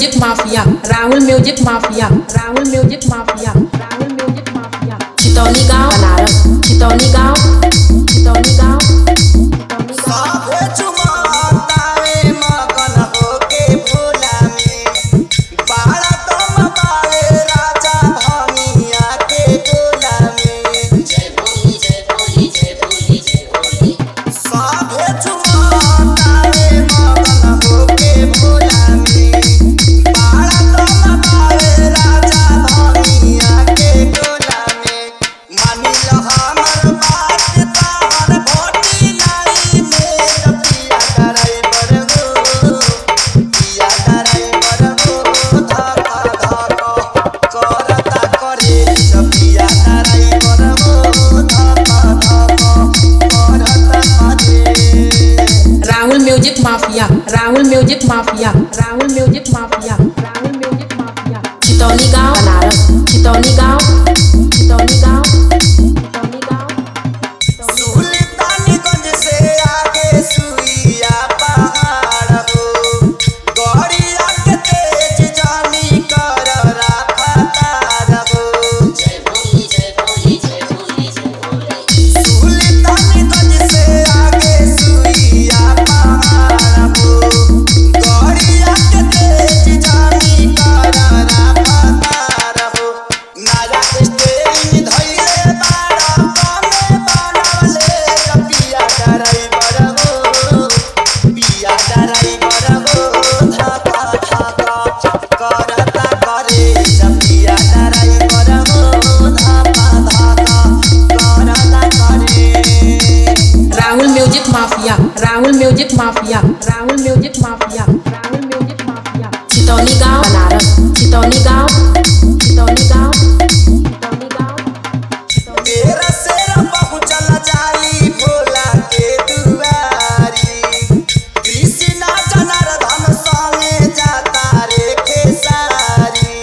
music mafia Rahul music mafia Rahul music mafia Rahul music mafia Chitauni गांव बनारस चितौनी गांव चितौनी गांव चितौनी गांव साथे चुमातावे मगन होके भोला में बाड़ा तुम बाड़े राजा भंगिया के गोला में साथे चुमातावे मगन होके भोला में बाड़ा तुम बाड़े राजा भंगिया के गोला में मानी लो हमर बात ताहर भोटी नाई में पिया कराई बरगो पिया कराई बरगो धका धका करता करे पिया कराई बरगो धका धका करता करे Rahul music mafia Rahul music mafia Rahul music mafia Rahul music mafia Chitauni गांव बनारस चितौनी गांव चितौनी गांव चितौनी गांव सुल्तानगंज से आगे सुइया पहाड़ हो गौड़िया के तेज जानी कर राफतार हो सुल्तानगंज से आगे सुइया पहाड़ हो गौड़िया के तेज जानी कर राफतार हो नारा स्टेरिंग धइले बाड़ा कमे बनवले पिया ड्राइवर हो पिया ड्राइवर हो धका धका करता करे पिया ड्राइवर हो धका धका करता करे Rahul music mafia Rahul music mafia Rahul music mafia Rahul music mafia Chitauni गांव बनारस चितौनी गांव चितौनी गांव चितौनी गांव चितौनी तेरा सेरा पहुँचल जाई भोला के दुआरी कृष्णा जनार्दन संगे जाता रे खेसारी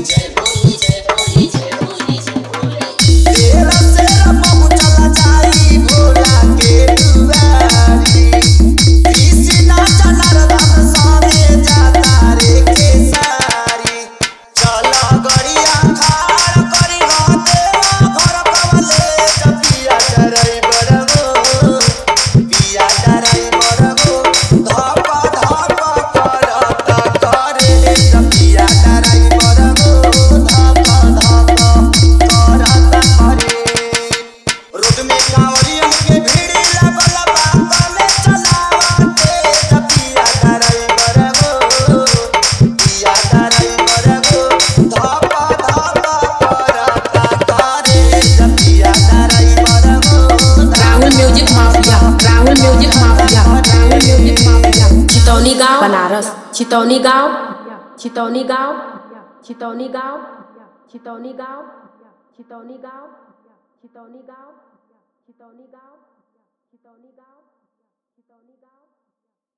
तेरा सेरा पहुँचल जाई भोला के दुआरी कृष्णा जनार्दन संगे जाता रे खेसारी चल गड़िया खाड़ करी हो देवा घर कवले जपिया ड्राइवर हो पिया ड्राइवर हो धप धप करता करे जपिया ड्राइवर हो धप धप करता करे रोड में कांवरियन के भीड़ लगल बा में चलावते जपिया ड्राइवर हो पिया ड्राइवर हो धप धप करता करे जपिया ड्राइवर हो Rahul music mafia Rahul music mafia Rahul music mafia Chitauni गांव बनारस चितौनी गांव चितौनी गांव चितौनी गांव चितौनी गांव चितौनी गांव चितौनी गांव चितौनी गांव चितौनी गांव चितौनी गांव